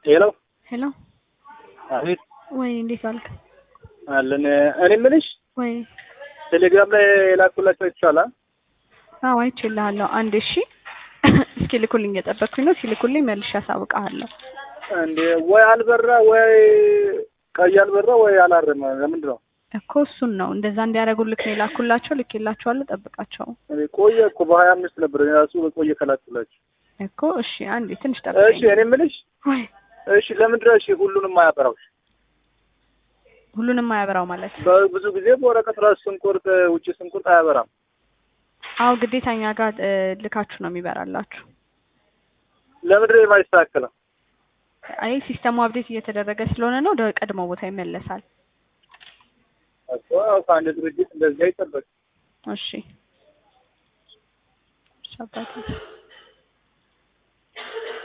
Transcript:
ሄሎ ሄሎ አቤት ወይ እንዴት ዋልክ? አለን። እኔ የምልሽ ወይ ቴሌግራም ላይ የላኩላቸው ይቻላል። አዎ አይቼልሃለሁ። አንድ እሺ እስኪ ልኩልኝ እየጠበቅኩኝ ነው። ሲልኩልኝ መልሼ አሳውቅሃለሁ። እንዴ ወይ አልበራ ወይ ቀይ አልበራ ወይ አላረመ። ለምንድን ነው እኮ እሱን ነው እንደዛ እንዲያደርጉልክ ነው የላኩላቸው። ልኬላቸዋለሁ። ጠብቃቸው እኔ ቆየ እኮ በሀያ አምስት ነበር እኔ ራሱ በቆየ ከላኩላቸው። እኮ እሺ አንዴ ትንሽ እሺ ጠብቀኝ። እኔ የምልሽ ወይ እሺ ለምንድን ነው እሺ ሁሉንም አያበራው? ሁሉንም አያበራው ማለት በብዙ ጊዜ በወረቀት ራሱ ስንቆርጥ ውጭ ስንቆርጥ አያበራም። አዎ ግዴታ እኛ ጋር እ, ልካችሁ ነው የሚበራላችሁ። ለምንድን ነው የማይስተካከለው? አይ ሲስተሙ አፕዴት እየተደረገ ስለሆነ ነው ወደ ቀድሞ ቦታ ይመለሳል። እኮ ያው ከአንድ ድርጅት እንደዚህ አይጠበቅም። እሺ እሺ አባቴ